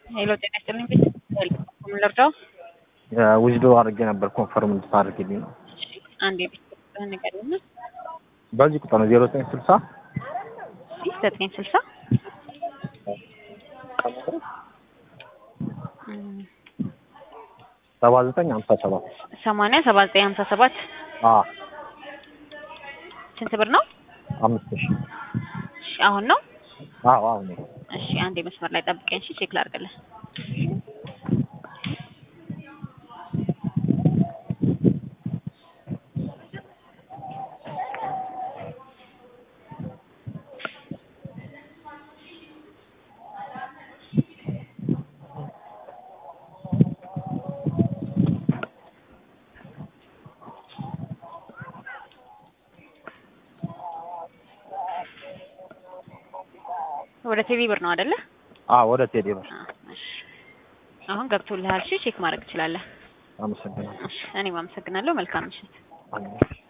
ሄሎ ጤና ይስጥልኝ። ቤት ምን ልርዳው? ውጅዶ አድርጌ ነበር ኮንፈርም እንድታደርግልኝ ነው። አንድ የቤት ቁጥርህን ንገረኝና። በዚህ ቁጥር ነው ዜሮ ዘጠኝ ስልሳ እሺ ዘጠኝ ስልሳ ሰባ ዘጠኝ ሀምሳ ሰባት ሰማንያ ሰባ ዘጠኝ ሀምሳ ሰባት ስንት ብር ነው? አምስት ሺ እሺ አሁን ነው? አዎ አሁን እሺ አንዴ መስመር ላይ ጠብቀኝ። እሺ ቼክ ላድርግልህ። ወደ ቴቪ ብር ነው አይደለ? አዎ ወደ ቴሌ ብር እሺ አሁን ገብቶልሃል። እሺ ቼክ ማድረግ ትችላለህ። አመሰግናለሁ። እሺ እኔም አመሰግናለሁ። መልካም ምሽት። አሜን።